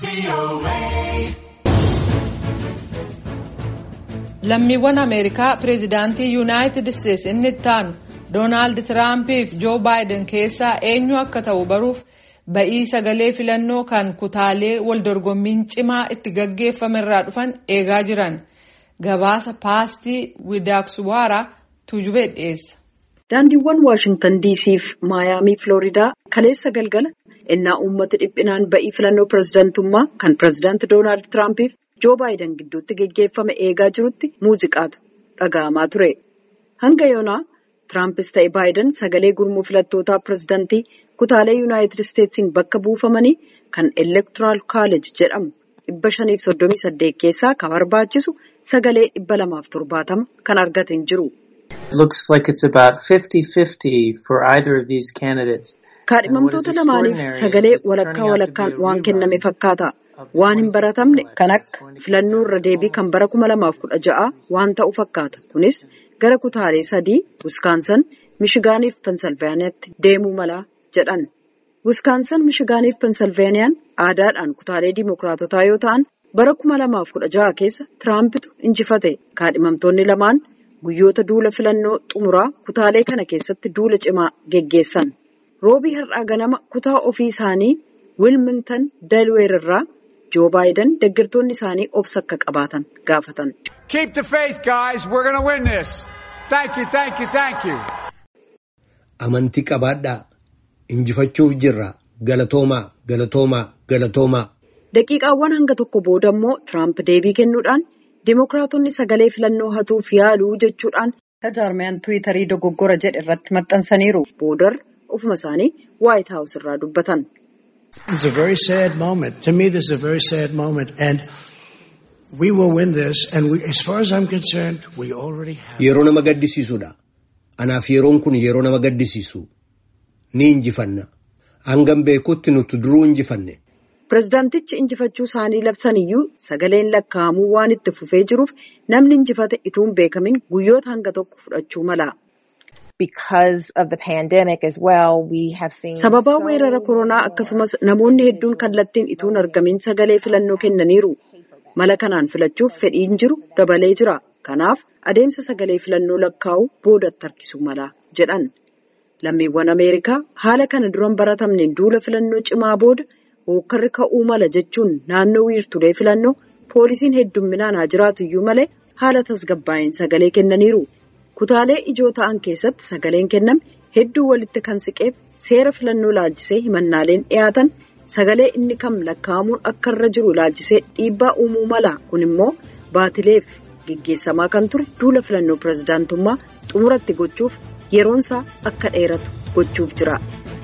lammiiwwan ameerikaa pireezidaantii yuunaayitid isteetsi inni itti aanu doonaald tiraampiif joo baayiden keessaa eenyu akka ta'u baruuf ba'ii sagalee filannoo kan kutaalee waldorgommiin cimaa itti gaggeeffame irraa dhufan eegaa jiran gabaasa paastii widaakswaaraa tuujubee dhiyeessa. daandiiwwan waashingtan dc fi maayaamii filooridaa kaleessa galgala innaa uummata dhiphinaan ba'ii filannoo pireezidantummaa kan pireezidaanti doonaald tiraampiif joo baayiden gidduutti geggeeffame eegaa jirutti muuziqaatu dhaga'amaa ture hanga yoonaa tiraampis ta'e baayiden sagalee gurmuu filattootaa pireezidantii kutaalee yuunaayitid isteetsiin bakka buufamanii kan elektoraal kaaleej jedhamu dhibba shaniif soddomii saddeet keessaa kan barbaachisu sagalee dhibba lamaaf torbaatama kan argate hin jiru. kaadhimamtoota lamaaniif sagalee walakkaa walakkaan waan kenname fakkaata. waan hin baratamne kan akka filannoo irra deebii kan bara 2016 waan ta'u fakkaata kunis gara kutaalee sadii wiskaansan mishigaaniif pensilvaaniyaatti deemuu mala jedhan wiskaansan mishigaaniif pensilvaaniyaan aadaadhaan kutaalee diimokiraatotaa yoo ta'an bara 2016 keessa tiraampitu injifate kaadhimamtoonni lamaan guyyoota duula filannoo xumuraa kutaalee kana keessatti duula cimaa geggeessan roobii har'aa ganama kutaa ofii isaanii wilmingtan delweer irraa joo baayiden deeggartoonni isaanii obsa akka qabaatan gaafatan. amantii qabaadhaa injifachuuf jirra galatoomaa galatoomaa galatoomaa. daqiiqaawwan hanga tokko booda immoo tiraamp deebii kennuudhaan diimokiraatonni sagalee filannoo hatuuf yaaluu jechuudhaan tajaarmiyaan tiwiitarii dogoggora jedhe irratti maxxansaniiru boodar ofuma isaanii waayit haawus irraa dubbatan. It's a very sad moment. To me, this is a very sad moment. And we will win this. And we, as far as I'm concerned, we already have. Yeroo nama gaddisiisudha. Anaaf yeroon kun yeroo nama gaddisiisu. Ni injifanna. Hangam beekutti nuti duruu injifanne. Pireezidaantichi injifachuu isaanii labsaniyyuu sagaleen lakkaa'amuu waan itti fufee jiruuf namni injifate ituun beekamin guyyoota hanga tokko fudhachuu mala. Sababaa weerara koronaa akkasumas namoonni hedduun kallattiin ituun argamin sagalee filannoo kennaniiru. Mala kanaan filachuuf fedhiin jiru dabalee jira. Kanaaf adeemsa sagalee filannoo lakkaa'uu boodatti harkisuu mala jedhan. Lammiiwwan Ameerikaa haala kana duran baratamneen duula filannoo cimaa booda hookkarri ka'uu mala jechuun naannoo wiirtulee filannoo poolisiin heddumminaan haa jiraatu iyyuu malee haala tasgabbaa'een sagalee kennaniiru. Kutaalee ijoo ta'an keessatti sagaleen kenname hedduu walitti kan siqeef seera filannoo laalchisee himannaaleen dhiyaatan sagalee inni kam lakkaa'amuun akka irra jiru laalchisee dhiibbaa uumuu mala kun immoo baatileef geggeessamaa kan ture duula filannoo pireezidaantummaa xumuratti gochuuf yeroonsaa akka dheeratu gochuuf jira.